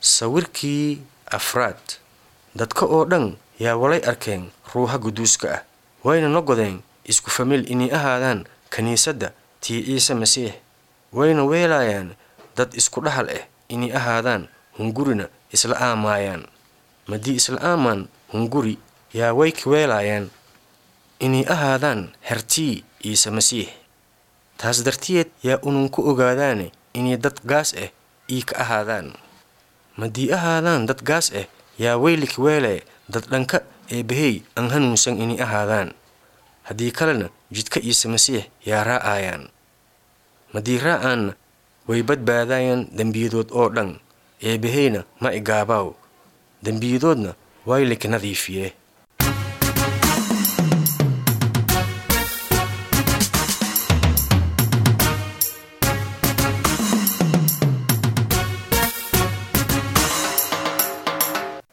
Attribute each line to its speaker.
Speaker 1: sawirkii afraad dadka oo dhan yaa walay arkeen ruuha quduuska ah wayna noqodeen isku famil inay ahaadaan kiniisadda tii ciise masiix wayna weelaayaan dad isku dhaxal ah inay ahaadaan hungurina isla aamaayaan maddii isla aamaan hunguri yaa way ka weelaayaan inay ahaadaan hertii ciise masiix taas dartiyeed yaa ununku ogaadaane inay dad gaas ah ii ka ahaadaan maddii ahaadaan dad gaas ah yaa weylik weelee dad dhanka eebbahey aan hanuunsan inay ahaadaan haddii kalena jidka ciise masiix yaa raa'aayaan maddii raa'aanna way badbaadaayaan dembiyadood oo dhan eebbaheyna ma igaabaaw dembiyadoodna waylika nadiifiyee